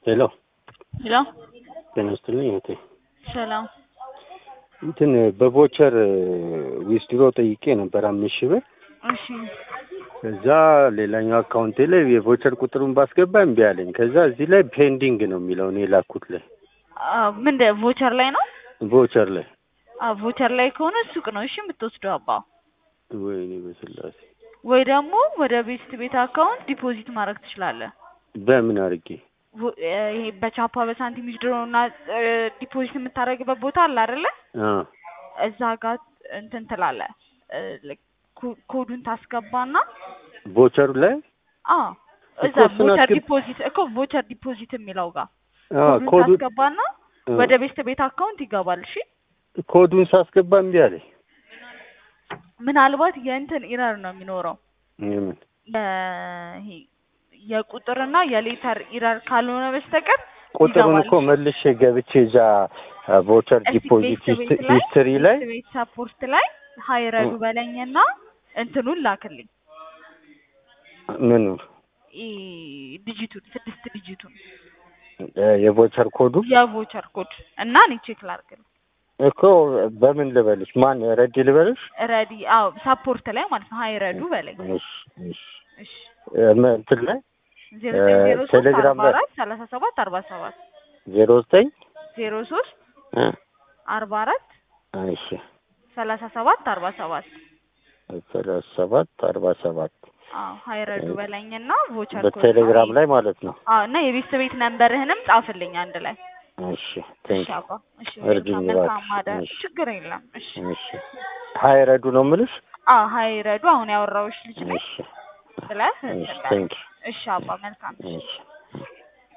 ሄሎ ሄሎ ጤና ይስጥልኝ እህቴ። ሰላም። እንትን በቮቸር ዊዝድሮ ጠይቄ ነበር አምስት ሺህ ብር። እሺ ከዛ ሌላኛው አካውንቴ ላይ የቮቸር ቁጥሩን ባስገባ እምቢ አለኝ። ከዛ እዚህ ላይ ፔንዲንግ ነው የሚለው እኔ ላኩት ላይ ምንድን ቮቸር ላይ ነው? ቮቸር ላይ አዎ ቮቸር ላይ ከሆነ ሱቅ ነው እሺ የምትወስደው አባ ወይኔ በስላሴ ወይ ደግሞ ወደ ቤስት ቤት አካውንት ዲፖዚት ማድረግ ትችላለህ። በምን አድርጌ ቮ- እ ይሄ በቻፓ በሳንቲም ዊዝድሮ እና እ ዲፖዚት የምታደርግበት ቦታ አለ አይደለ? አ እዛ ጋር እንትን ትላለህ እ ልክ ኮ- ኮዱን ታስገባና ቮቸሩ ላይ አዎ እዛ እኮ እሱን ቮቸር አስገብ- ዲፖዚት እኮ ቮቸር ዲፖዚት የሚለው ጋር አ ኮዱን ኮዱ ታስገባና አ ወደ ቤስት ቤት አካውንት ይገባል። እሺ ኮዱን ሳስገባ እምቢ አለኝ። ምናልባት የእንትን ኢረር ነው የሚኖረው የምን የ- ይሄ የቁጥርና የሌተር ኢረር ካልሆነ በስተቀር ቁጥሩን ይገባል። እኮ መልሼ ገብቼ እዛ ቮቸር እስቲ ዲፖዚት ቤት ቤት ላይ ሂስትሪ ላይ ቤት ቤት ሰፖርት ላይ ሀይረዱ በለኝና እንትኑን ላክልኝ ምኑ ኢ- ዲጂቱን ስድስት ዲጂቱን እ የቮቸር ኮዱ የቮቸር ኮድ እና እኔ ቼክ ላድርግልኝ። እኮ በምን ልበልሽ? ማን ረዲ ልበልሽ? ረዲ አዎ ሰፖርት ላይ ማለት ነው። ሀይረዱ በለኝ። እሺ እሺ እሺ እ ም- እንትን ላይ ዜሮ ዘጠኝ ዜሮ ሶስት ቴሌግራም አርባ ላይ አራት ሰላሳ ሰባት አርባ ሰባት ዜሮ ዘጠኝ ዜሮ ሶስት እ አርባ አራት እሺ ሰላሳ ሰባት አርባ ሰባት ሰላሳ ሰባት አርባ ሰባት አዎ ሀይረዱ በለኝና ቮቸር ኮድ በቴሌግራም ላይ ማለት ነው። አዎ እና የቤተሰብ ቤት ነንበርህንም ጻፍልኝ አንድ ላይ እሺ ቴንክ እሺ አባ እሺ እርጅኝ መልካም መልካም እባክሽ። ማደር እሺ። ችግር የለም እሺ እሺ ሀይ ረዱ ነው የምልሽ። አዎ ሀይረዱ አሁን ያወራሁሽ ልጅ ነኝ እሺ ብለህ እሺ እንትን በል። ቴንክ እሺ አባ መልካም እሺ